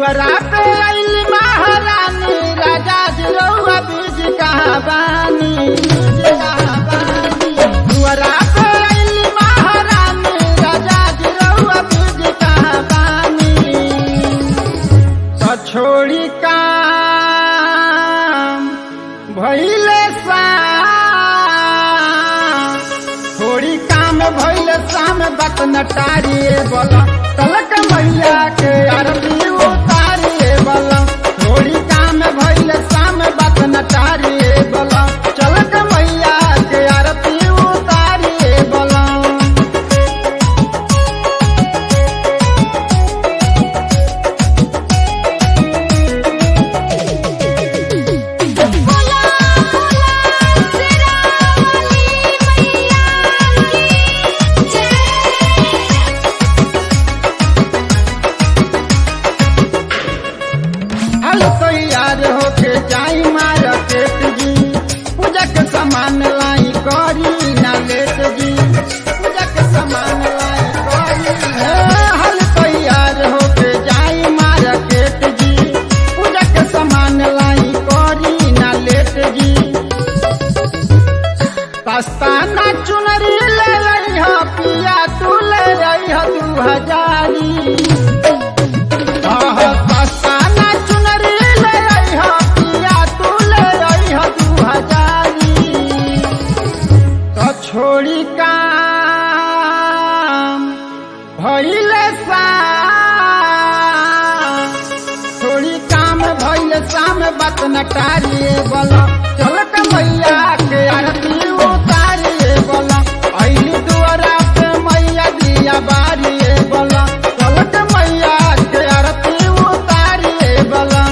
दुआरा पे आइल महारानी राजा जी रउआ बीज कहाँ बानी दुआरा पे आइल महारानी राजा जी रउआ बीज कहाँ बानी तो छोड़ी काम भइले शाम थोड़ी काम भइले शाम बात नटारिए बोला तलक मैया के आरती उतारिए बोला थोड़ी काम भइले शाम बात नटारिए बोला चलक मैया के आरती उतारिए बोला बोला बोला सिरा वाली मैया की जय हल तैयार होके जाई मार्केट जी पूजा के सामान लाई करी ना लेट जी पूजा के सामान लाई करी हे, हल तैयार होके जाई मार्केट जी पूजा के सामान लाई करी ना लेट जी दस्ताना चुनरी ले रही हो पिया तू ले रही हो दू हजारी दस्ताना चुनरी ले रही हो पिया तू ले रही हो दू हजारी तो छोड़ी काम भइले शाम थोड़ी काम भइले शाम बात नटारिए बोला चलत मैया के आरती उतारिए बोला अइली दुआरा पे मैया दिया बारिए बोला चलत मैया के आरती उतारिए बोला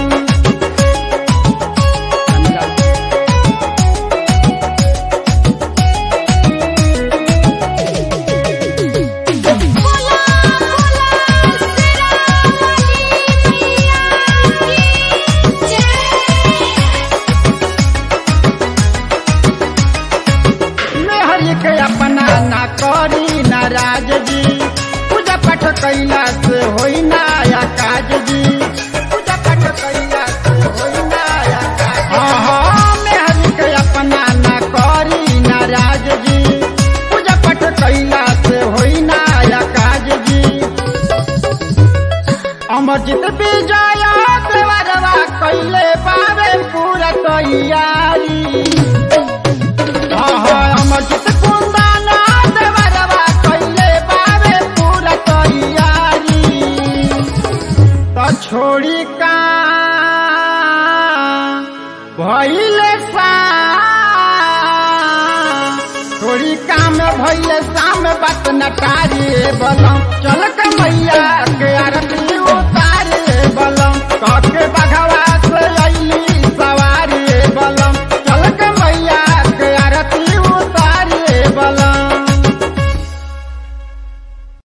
बोला बोला सिरा वाली मैया की जय मेहरी के अपना ना करी नाराज जी पूजा पाठ कैला से होई ना या काज जी पूजा पाठ कैला से होई ना या काज हाँ मेहरी के अपना ना करी नाराज जी पूजा पाठ कैला से होई ना या काज जी अमरजीत विजय देवरवा कैले पावे पूरा तैयारी अमरजीत कुंदना देवरवा कैले पावे पूरा तैयारी तो छोड़ी का भइले सा थोड़ी काम भइले शाम बात नटारी बोलम चल के मैया